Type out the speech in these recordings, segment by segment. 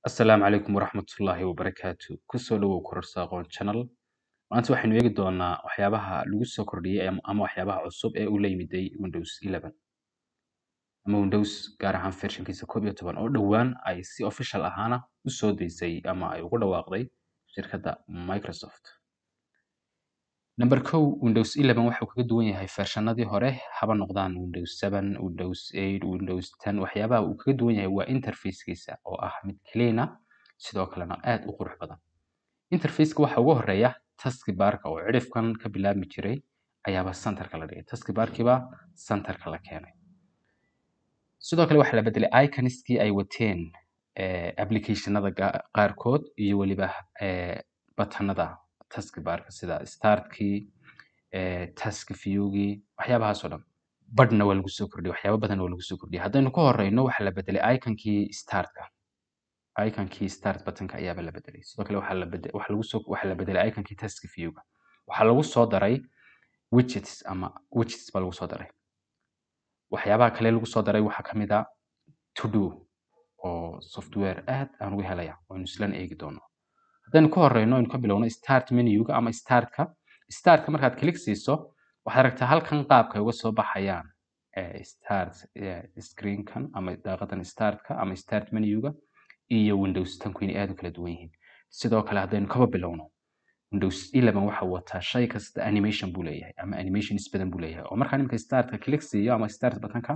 Asalaamu calaykum waraxmatullaahi wabarakaatu kusoo dhawow kororsa aqoon channel maanta waxaynu eegi doonaa waxyaabaha lagu soo kordhiyey am- ama waxyaabaha cusub ee uu la yimiday Windows 11 ama Windows gaar ahaan versionkiisa koob iyo toban oo dhowaan ay si official ahaana u soo deysay ama ay ugu dhawaaqday shirkadda Microsoft number kow Windows 11 waxa uu kaga duwan yahay versionadii hore haba noqdaan Windows 7 Windows 8 Windows 10 waxyaabaha uu kaga duwan yahay waa interface-kiisa oo ah mid clean ah sidoo kalena aad u qurux badan interface-ka waxa ugu horeeya taskbar-ka oo cidhifkan ka bilaabmi jiray ayaaba centerka la dhigay taskbar-kiiba centerka la keenay sidoo kale waxaa la bedelay iconiskii ay wateen eh, applicationada ga- qaarkood iyo weliba eh, batanada taskbar-ka sida startkii eh, task view-gii waxyaabahaas oo dhan badhna waa lagu soo kordhiyay waxyaabo badan waa lagu soo kordhiyay haddaynu ka horeyno waxaa la bedelay iconkii startka iconkii start buttonka ayaaba la bedelay sidoo kale waxaa la bede- waxaa lagu soo waxaa la bedelay iconkii task view-ga waxaa lagu soo daray widgets ama widgets baa lagu soo daray waxyaabaha kale lagu soo daray waxaa ka mid a to do oo software aad aan uga helaya waynu islan eegi doono haddaynu ka horeyno aynu ka bilowno start menuga ama startka startka markaad click siiso waxaad aragtaa halkan qaabka ay uga soo baxayaan eh, start eh, screenkan ama daaqadan startka ama start menuga iyo windows tanku inay aad u kala duwan yihiin sidoo kale haddaynu kaba bilowno windows 11 waxa uu wataa shay kasta animation buu leeyahay ama animations badan buu leeyahay oo markaan imika startka click siiyo ama start buttonka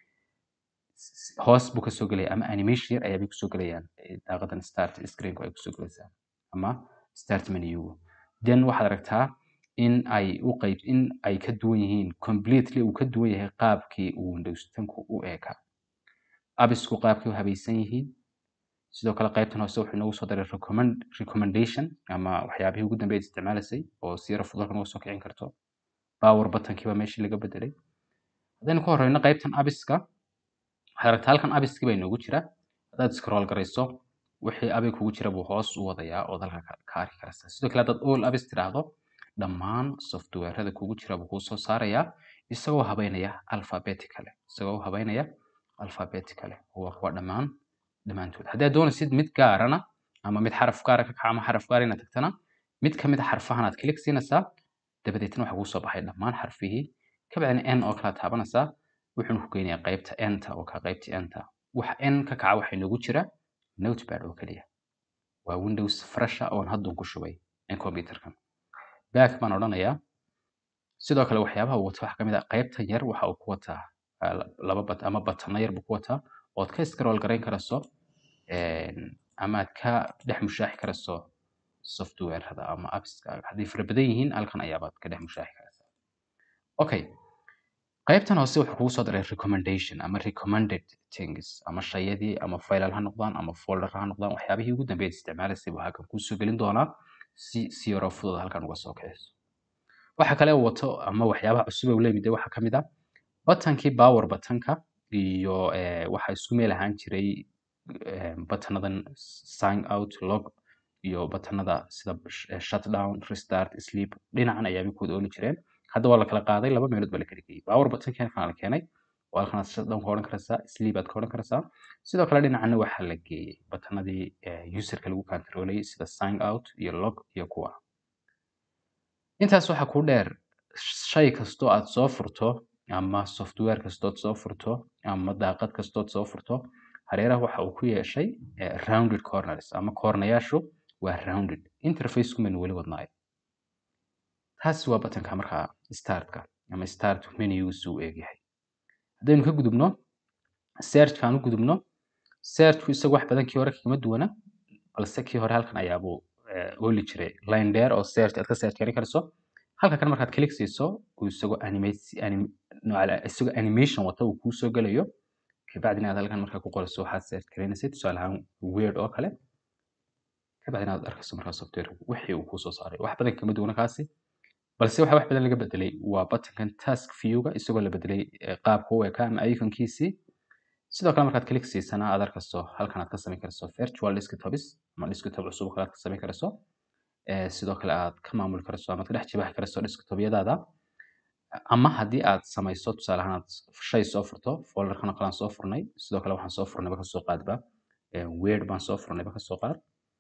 s- hoos buu kasoo gelaya ama animation yar ayaabay kusoo gelayaan eh, daaqadan start screenku ay kusoo gelaysaa ama start menu then waxaad aragtaa in ay u qayb in ay ka duwan yihiin completely uu ka duwan yahay qaabkii uu windows tanku u eeka abisku qaabkay u habaysan yihiin sidoo kale qaybtan hoose wuxuu inoogu soo daray recommend, recommendation ama waxyaabihii ugu dambeeyay isticmaalaysay oo si yara fudud halkan uga soo kicin karto power buttonkii baa meeshii laga bedelay haddaynu ka horeyno qaybtan abiska waxaad aragtaa halkan abiskii baa inoogu jira haddaad scroll garayso wixii abig kugu jira buu hoos u wadayaa ood halka ka ka arki karaysaa sidoo kale haddaad all abis tiraahdo dhammaan softwarada kugu jira buu kuu soo saarayaa isagoo habeynaya alphabetically isagoo u habeynaya alphabetically waa kuwa dhammaan dhammaantood haddii aad doonaysid mid gaarana ama mid xaraf gaara ka kaca ama xaraf gaara inaad tagtana mid ka mid a xarfahan aad click siinaysaa dabadeetna waxaa kuu soo baxay dhammaan xarfihii kabacdina n oo kala taabanaysaa wuxuuna ku geynayaa qaybta enta oo ka qaybta enta wax n ka kaca waxaa inoogu jira notepad oo keliya waa windows fresha oon haddan ku shubay in computerkan back baan odhanayaa sidoo kale waxyaabaha uu wato waxaa ka mid ah qaybta yar waxa uu ku wataa ah, la- laba bat ama batano yar buu ku wataa ood ka scroll garayn karayso een, ama aad ka dhex mushaaxi karayso softwarada ama appska hadday fara badan yihiin halkan ayaabaad ka dhex mushaaxi karaysaa okay qaybtan hoose wuxuu kugu soo daray recommendation ama recommended things ama shayadii ama faylal ha noqdaan ama folder ha noqdaan waxyaabihii ugu dambeeyay isticmaalaysay buu halkan kuu soo gelin doonaa si si yaroo fudud halkan uga soo kiciso waxa kale uu wato ama waxyaabaha cusub ee uu la yimid waxaa ka mid ah batankii power batanka iyo eh, waxa isku meel ahaan jiray eh, batanadan sign out log iyo batanada sida sh- eh, shutdown restart sleep dhinacan ayaabay ku wada ooli jireen hadda waa la kala qaaday laba meelood baa la kala geeyey power butankii halkan la keenay oo halkan aad shutdown ka odhan karaysaa sleep aad ka odhan karaysaa sidoo kale dhinacana waxaa la geeyey batanadii eh, userka lagu controlayay sida sign out iyo log iyo kuwa intaas waxaa kuu dheer shay kastoo aad soo furto ama software kastood soo furto ama daaqad kastood soo furto hareeraha waxa uu ku yeeshay eh, rounded corners ama koornayaashu waa rounded interface-ku maynu weli wadnaay taasi waa batanka markaa startka ama start menugiisu uu eegyahay haddaynu ka gudubno searchkaan u gudubno searchku isagu wax badan kii hore kagama duwana balse kii hore halkan ayaabuu eh, ooli jiray line dheer oo search aad ka search garin karayso halka kan markaad click siiso uu isagoo animate anim, nooca- isagoo animation wata uu kuu soo gelayo kabacdina aad halkan markaa ku qorayso waxaad search garaynaysid tusaale ahaan weird oo kale kabacdina aad arkayso markaa software wixii uu kuu soo saaray wax badan kama duwana kaasi balse waxa wax badan laga bedelay waa buttonkan task view-ga isagoo la bedelay eh, qaabka u eka ama iconkiisii sidoo kale markaad click siisana aad arkayso halkan aad ka samayn karayso virtual desktops ama desktop cusub oo kale aad ka samayn karayso Eh, sidoo kale aad ka maamuli karayso ama aad ka dhex jibaaxi karayso desktopyadaada ama haddii aad samayso tusaale ahaan aad shay soo furto folderkan oo kale aan soo furnay sidoo kale waxaan soo furnay marka soo qaadba word baan soo furnayba kasoo qaad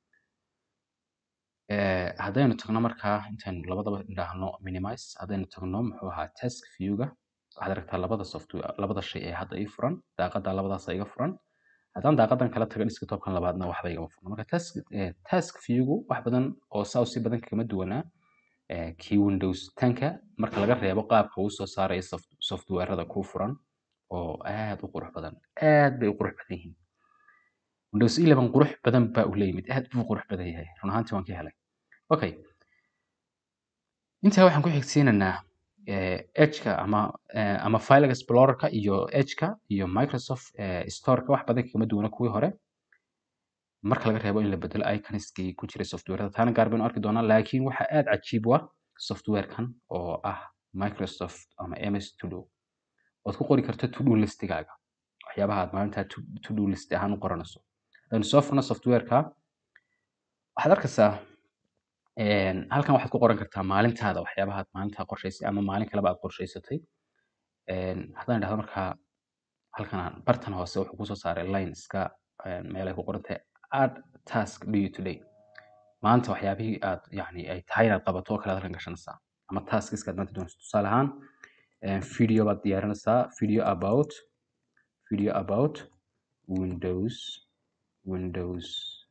Eh, haddaynu tagno markaa intaynu labadaba idhaahno minimize haddaynu tagno muxuu ahaa task viewga waxaad aragtaa labada software labada shay ee hadda ii furan daaqada labadaas iga furan haddaan daaqadan kala tago desktopkan labaadna waxba igama furna marka task, eh, task viewgu wax badan oo saa si badan kagama duwanaa eh, kii windows 10ka marka laga reebo qaabka uu soo saarayo soft, softwarada kuu furan oo aad u qurux badan aad bay u qurux badan yihiin windows 11 qurux badan baa uu la yimid aad buu u qurux badan yahay run ahaantii waan ka helay okay intaa waxaan ku xigsiinaynaa eh, edge-ka ama eh, ama file explorer-ka iyo edge-ka iyo microsoft eh, store-ka wax badan kagama duwana kuwii hore marka laga reebo in la bedelo iconskii ku jiray softwarada taana gaar baynu arki doonaa laakiin waxa aad cajiib u ah softwarekan oo ah microsoft ama ms todo ood ku qori karto to do listigaaga waxyaabaha aad maalintaa to to do list ahaan u qoranayso hadaynu soo furno softwareka waxaad arkaysaa een, halkan waxaad ku qoran kartaa maalintaada waxyaabaha aad maalintaa qorshaysay ama maalin kaleba aad qorshaysatay Een, haddaan idhahdo markaa halkan aan- bartan hoose wuxuu kusoo saaray line iska een, meel ay ku qoran tahay add task do you today maanta waxyaabihii aad yani ay tahay inaad qabato oo kale aad halkan gashanaysaa ama taskiska aad maanta doonayso tusaale ahaan een, video baad diyaarinaysaa video about video about windows windows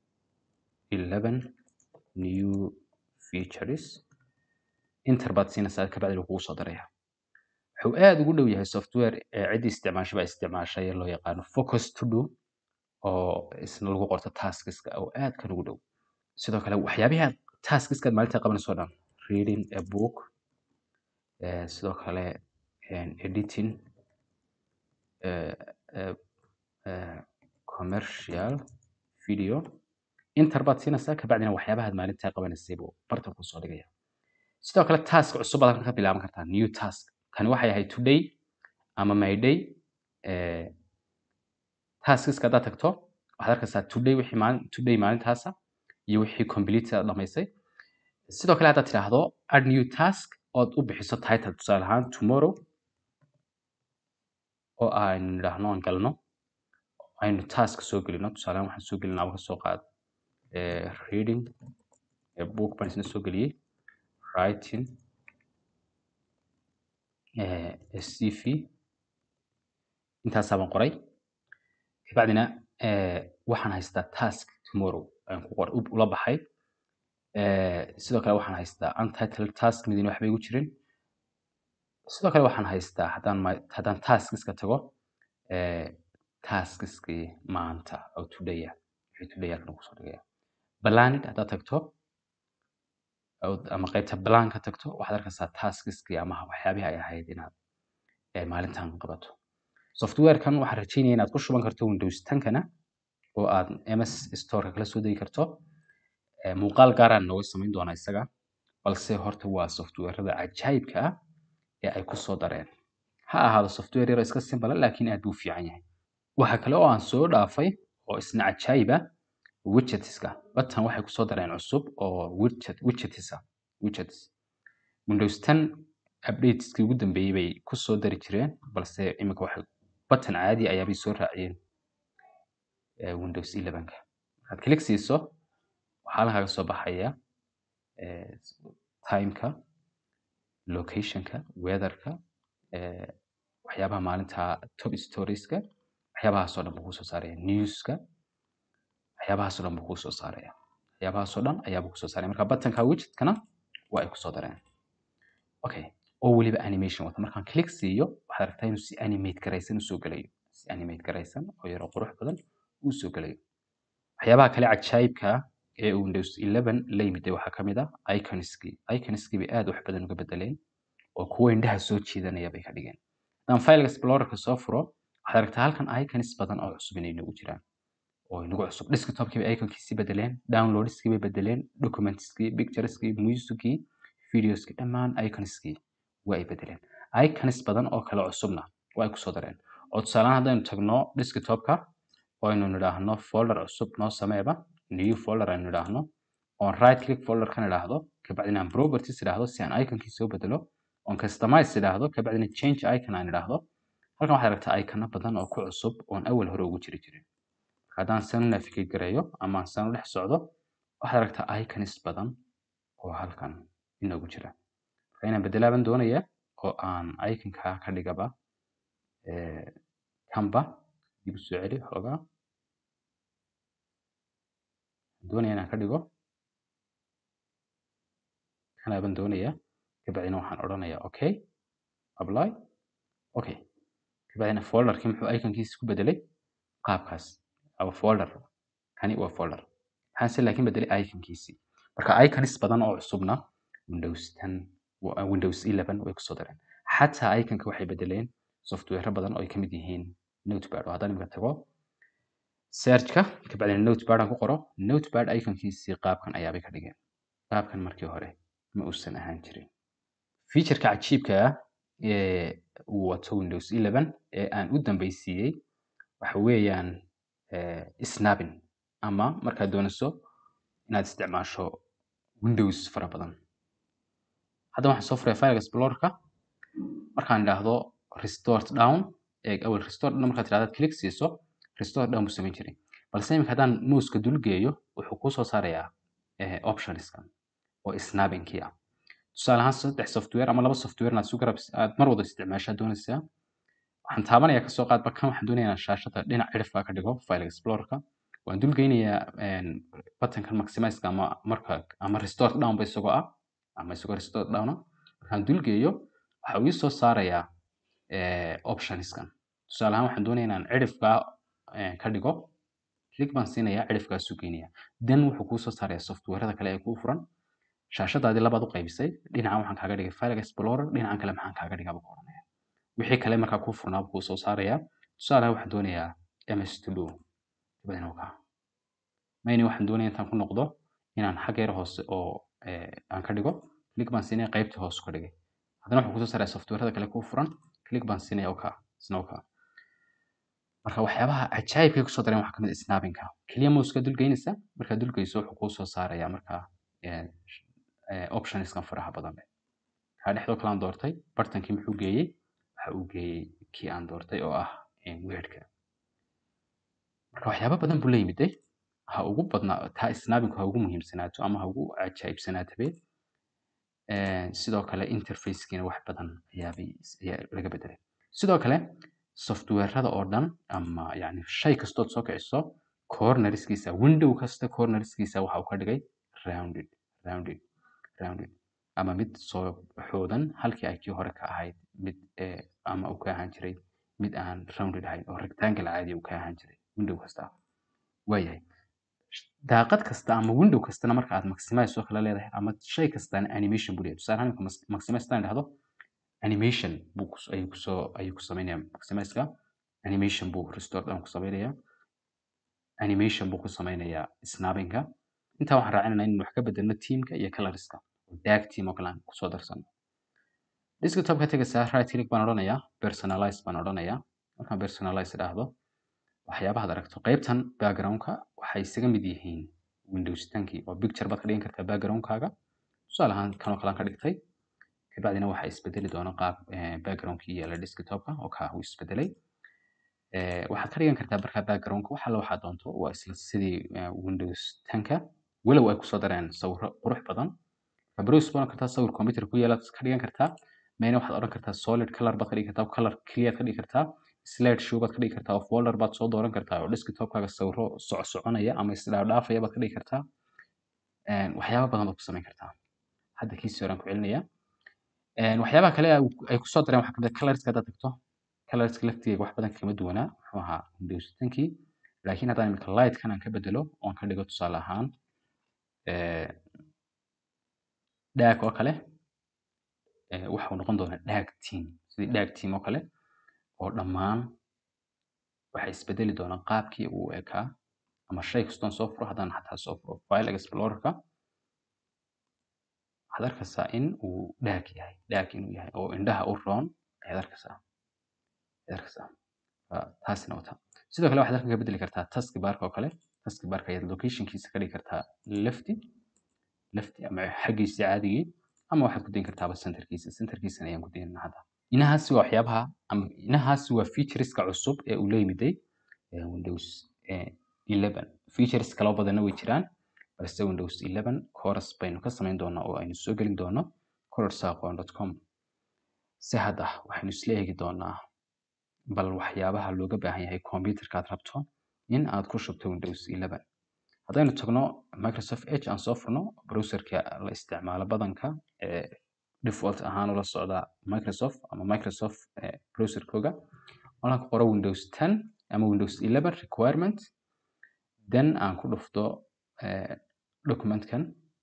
11 new features inter baad siinaysaa kabacdi wuu kugu soo daraya wuxuu aad ugu dhow yahay software ee ciddii isticmaashay baa isticmaashay ee loo yaqaano focus to do oo isna lagu qorto taskiska oo aad kan ugu dhow sidoo kale waxyaabihi aad taskiska aad maalinta qabanayso oo dhan reading a book eh, sidoo kale en, editing eh, eh, eh, commercial video inter baad siinaysaa kabacdina waxyaabaha aad maalintaa qabanaysay buu bartan kusoo dhigaya sidoo kale task cusub baad halkan ka bilaaban kartaa new task kani waxay ahayd today ama my day eh, taskiska haddaad tagto waxaad arkaysaa today wixii maalin today maalintaasa iyo wixii complete aad dhamaysay sidoo kale haddaad tidhaahdo add new task ood u bixiso title tusaale ahaan tomorrow oo aynu nidhaahno aan galno aynu task soo gelino tusaale ahaan waxaan soo gelinaa ka soo qaad eh, reading a book baan isna soo geliyey writing eh, a cv intaasaa baan qoray kabacdina eh, waxaan haystaa task tomorrow aan ku qor ula baxay Eh, sidoo kale waxaan haystaa untitled task midina waxba igu jirin sidoo kale waxaan haystaa haddaan ma- haddaan taskiska tago eh, taskiskii maanta oo todaya wixii today halkan kusoo dhigaya planid haddaad tagto oo- ama qaybta plan ka tagto waxaad arkaysaa taskiskii ama waxyaabihii ay ahayd inaad eh, maalintan qabato softwarekan waxaan rajeynaya inaad ku shuban karto windows 10kana oo aad ms storeka kala soo degi karto Eh, muuqaal gaaraan nooga samayn doonaa isaga balse horta waa softwarada cajaayibka ah ee ay kusoo dareen ha ahaado software yaro iska simple ah, laakiin aad buu u fiican yahay waxa kale oo aan soo dhaafay oo isna cajaayib ah widgetska batan waxay kusoo dareen cusub oo widget widgets ah widgets windows 10 updateskii ugu dambeeyey bay kusoo dari jireen balse imika waxay batan caadi ayaabay soo raaciyeen eh, windows 11ka markaad click siiso waxaa halkan kaga soo baxaya eh, timeka locationka weatherka eh, waxyaabaha maalinta top storieska waxyaabahaasoo dhan buu kusoo saaraya newska waxyaabahaasoo dhan buu kusoo saaraya waxyaabahaasoo dhan ayaabuu kusoo saaraya marka batanka widgetkana waa ay kusoo dareen okay oo weliba animation wata markaan click siiyo waxaad aragtaa inuu si animate garaysan usoo gelayo si animate garaysan oo yaro qurux badan uu soo gelayo waxyaabaha kale cajaayibka ah ee uu Windows 11 la yimid waxaa ka mid ah iconskii iconskii bay aad wax badan uga bedeleen oo kuwa indhaha soo jiidanaya bay ka dhigeen haddaan file explorerka soo furo waxaad aragtaa halkan icons badan oo cusub inay nagu jiraan oo inagu cusub desktopkii bay iconkiisi bedeleen downloadskii bay bedeleen documentskii pictureskii musickii videoskii dhammaan iconskii waa ay bedeleen icons badan oo kale cusubna waa ay kusoo dareen oo tusaalehaan haddaynu tagno desktopka oo aynu nidhaahno folder cusub noo sameeba new folder aynu nidhaahno oon right click folderkan idhaahdo kabacdina aan properties idhaahdo si aan iconkii soo bedelo oon customize idhaahdo kabacdina change icon aan idhaahdo halkan waxaad aragtaa icono badan oo ku cusub oon awal hore ugu jiri jirin haddaan san u navigate gareeyo ama aan san u dhex socdo waxaad aragtaa icons badan oo halkan inoogu jira marka inaan bedelaaban doonaya oo aan iconka ka dhigaba eh, kanba dib u soo celi xoogaa doonaya inaan ka dhigo kanaaban doonaya kabacdina waxaan odhanaya okay apply okay kabacdina folderkii muxuu iconkiisa ku bedelay qaabkaas ama folder kani waa folder maxaan se laakiin bedelay iconkiisii marka icons badan oo cusubna windows 10 wa- windows 11 way kusoo dareen xataa iconka waxay bedeleen software badan oo ay kamid yihiin notepad oo haddaan imika tago searchka kabacdina notepad aan ku qoro notepad iconkiisii qaabkan ayaabay ka dhigeen qaabkan markii hore ma uusan ahaan jirin featureka cajiibka ah ee uu wato windows 11 ee aan u dambeysiiyey waxa weeyaan eh, snapping ama markaad doonayso inaad isticmaasho windows fara badan hadda waxaan soo furay file explorerka markaan idhaahdo restore down ee awal restore down markaad tidhahdaad click siiso restore down buu samayn jiray balse imika haddaan mouseka dul geeyo wuxuu kuu soo saarayaa eh, optionskan oo snappingkii ah tusaale ahaan saddex software ama laba software inaad isu garab aad mar wada isticmaashaa doonaysaa waxaan taabanaya kasoo qaadba kan waxaan doonayaa inaan shaashada dhinac cirifka ka dhigo file explorerka waan dul geynayaa buttonkan maximizeka ama marka ama restore down ba isagoo ah ama isagoo restore down ah markaan dul geeyo waxa uu ii soo saarayaa eh, optionskan tusaale ahaan waxaan doonayaa inaan cirifka eh, ka dhigo click baan siinayaa cirifkaasuu geynaya then wuxuu kuu soo saarayaa softwarada kale ee kuu furan shaashadaadii labaad u qaybisay dhinacan waxaan kaaga dhigay file explorer dhinacan kale maxaan kaaga dhigaa buu ku oranaya wixii kale markaa kuu furnaa buu kuu soo saarayaa tusaale waxaan doonayaa ms to do dabadina kaa mayni waxaan doonaya intaan ku noqdo inaan xagga yar hoose oo eh, aan ka dhigo click baan siinaya qaybtii hoose ka dhigay haddana wuxuu kusoo saaraya softwarada kale kuu furan click baan siinaya oka isna oka marka waxyaabaha cajaa'ibkay kusoo dareen waxaa kamid ah snappingka keliya mouska dul geynaysa markaad dul geyso wuxuu kuu soo saaraya markaa eh, eh, optionskan faraha badan leh kaa dhexdoo kale aan doortay bartankii muxuu geeyey waxa uu geeyey kii aan doortay oo ah weirka marka waxyaabo badan buu la yimiday ha ugu badnaa taa snappingku ha ugu muhiimsanaato ama ha ugu cajaa'ibsanaatabe Eh, sidoo kale interfacekiina wax badan ayaabay ayaa laga bedelay sidoo kale softwarada oo dhan ama yani shay kastood soo kiciso cornerskiisa window kasta cornerskiisa waxa uu ka dhigay rounded rounded rounded ama mid soo xoodan halkii ay kii hore ka ahayd mid eh, ama uu ka ahaan jiray mid aan rounded ahayn oo rectangle caadi uu ka ahaan jiray window kasta waayahay daaqad kasta ama window kastana marka aad maximize oo kale leedahay ama shay kastana animation buu leeyahay tusaale ahaan marka mas- maximize haddaan idhahdo animation buu kus- ayuu kusoo ayuu ku sameynaya maximizeka animation buu restore down ku sameynaya animation buu ku sameynayaa snappingka intaa waxaan raacinayna in wax ka bedelno teamka iyo colorska oo dag team oo kale aan kusoo darsano desktop ka tegaysaa right click baan odhanayaa personalize baan odhanayaa markaan personalize idhaahdo waxyaabahaad aragto qaybtan backgroundka waxay isaga mid yihiin windows 10 oo picture baad ka dhigan kartaa backgroundkaaga tusaale ahaan kanoo kale aan ka dhigtay kabacdina waxaa isbedeli doona qaab eh, backgroundkii yaala desktopka oo kaa uu isbedelay Eh, waxaad ka dhigan kartaa markaa backgroundka wax alla waxaad doonto waa isla sidii eh, windows 10ka walow ay kusoo dareen sawiro qurux badan browse baad oran kartaa sawir computer ku yaalaad ka dhigan kartaa mayna waxaad odhan kartaa solid color baad ka dhigi kartaa color clear ka dhigi kartaa slide show baad ka dhigi kartaa oo folder baad soo dooran kartaa oo desktopkaaga sawiro soc soconaya ama isdhaafdhaafaya baad ka dhigi kartaa Eh, waxyaabo badan baad ku samayn kartaa hadda kiisii horaan ku celinaya Een, waxyaabaha kale ay ay kusoo dareen waxaa kamid ah colorska haddaad tagto colorska laftigeega wax badan kama duwanaa muxuu ahaa windows 10kii laakiin haddaan imika lightkan aan ka bedelo oon ka dhigo tusaale ahaan eh, dhaag oo kale eh, waxa uu noqon doonaa dhaag team sidii dhaag team oo kale oo dhammaan waxay isbedeli doonaan qaabkii uu ekaa ama shay kastoon soo furo haddaan xataa soo furo file explorerka waxaad arkaysaa in uu dhaag yahay dhaag inuu yahay oo indhaha u roon ayaad arkaysaa ayaad arkaysaa Waa taasina wata sidoo kale waxaad halkan ka bedeli kartaa taski barka oo kale taski barka ayaad locationkiisa ka dhigi kartaa lefty lefty ama xaggiisa caadigii ama waxaad ku dayin kartaaba centerkiisa centerkiisana ayaan ku daynaa hadda inahaasi waa waxyaabaha ama inahaasi waa featureska cusub ee uu la yimiday eh, windows eh, 11 features kaloo badanna way jiraan balse windows 11 course baynu ka samayn doonaa oo aynu soo gelin doono corosaqon.com si hadda waxaynu isla eegi doonaa bal waxyaabaha looga baahan yahay computerka aad rabto in aad ku shubto windows 11 haddaynu tagno microsoft edge aan soo furno browserka la isticmaalo badanka ee default ahaan ula socda microsoft ama microsoft browserkooga waxaan ku qoro windows 10 ama windows 11 requirement then aan ku dhufto documentkan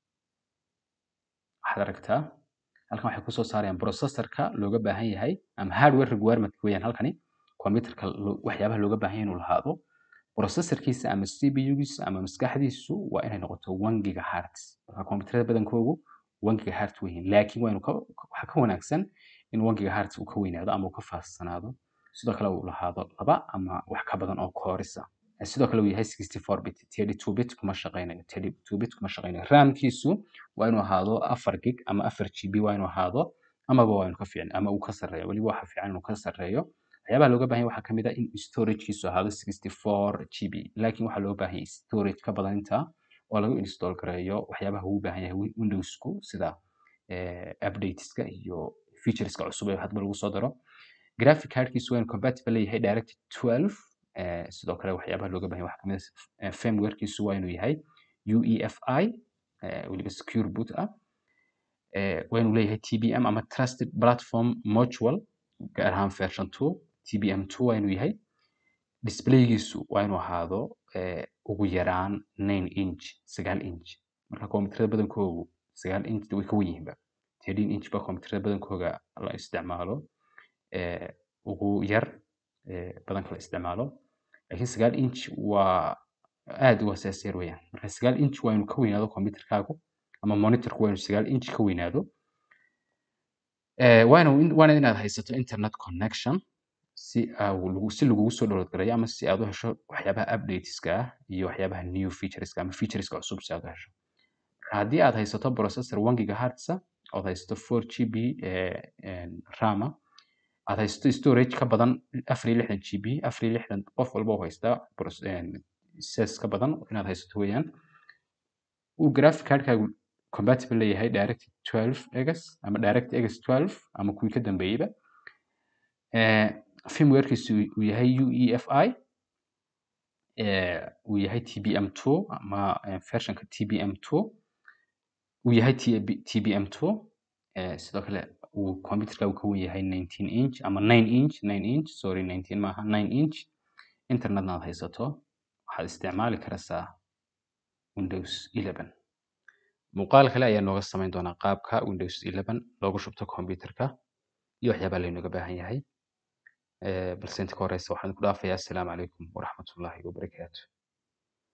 waxaad aragtaa halkan waxay kusoo saarayaan processorka looga baahan yahay ama hardware requirement weeyaan halkani computerka waxyaabaha looga baahan yahay inuu lahaado processorkiisa ama cpu-giisa ama maskaxdiisu waa inay noqoto one gigahertz marka computerada badankoogu one gigahertz weyihiin laakiin waa waxaa ka wanaagsan in one gigahertz uu ka weynaado ama uu ka faassanaado sidoo kale uu lahaado laba ama wax ka badan oo koorisa sidoo kale uu yahay 64 bit 32 bit kuma shaqeynayo 32 bit kuma shaqeynayo ramkiisu waa inuu ahaado 4 gig ama 4 gb waa inuu ahaado amaba waa inuu ka fiican ama uu ka sarreeyo weliba waxa fiican inuu ka sarreeyo waxyaabaha looga baahan yahay waxaa kamid ah in storagekiisu ahaado 64 gb laakiin waxaa looga baahan yahay storage ka badan intaa oo lagu install gareeyo waxyaabaha uu baahan yahay windowsku sida updateska iyo featureska cusub ee hadba lagu soo daro graphic cardkiisu waa inuu compatible leeyahay direct 12 sidoo kale waxyaabaha looga baahan waxaa kamid ah firmwarekiisu waa inuu yahay UEFI weliba secure boot ah waa inuu leeyahay TBM ama trusted platform module gaar ahaan version 2 TBM 2 waa inuu yahay displaygiisu waa inuu ahaado ugu yaraan 9 inch 9 inch marka kombiyuutarada badankoogu 9 inch way ka wen yihiinba 13 inch ba kombiyuutarada badankooga la isticmaalo ugu yar badanka la isticmaalo laakiin sagaal inch waa aad u asaasiyar weeyaan marka sagaal inch waa inuu ka weynaado computerkaagu ama monitorku waa inuu sagaal inch ka weynaado waana inaad haysato internet connection si si lagugu soo download garayo ama si aad u hesho waxyaabaha updateska ah iyo waxyaabaha new featureska ama featureska cusub si aad u hesho haddii aad haysato processor one gigahertz ood haysato four gb rama aad haysato storage ka badan afar iyo lixdan gb afar iyo lixdan qof walba u haystaa ses ka badan inaad haysato weeyaan uu graphic cardkaagu compatible leeyahay direct 12 egas ama direct egas 12 ama kuwii ka dambeeyeyba firmwarekiisu uu yahay uefi uu yahay tbm2 ama versionka tbm2 uu yahay tbm2 sidoo kale uu computerka uu ka wen yahay 19 inch ama 9 inch 9 inch sorry 19 maaha 9 inch internetna aad haysato waxaad isticmaali karaysaa windows 11 muuqaal kale ayaa nooga samayn doonaa qaabka windows 11 loogu shubto computerka iyo waxyaabaha laynooga baahan yahay balse inta ka horeysa waxaan ku dhaafayaa asalaamu calaykum waraxmatullaahi wabarakaatu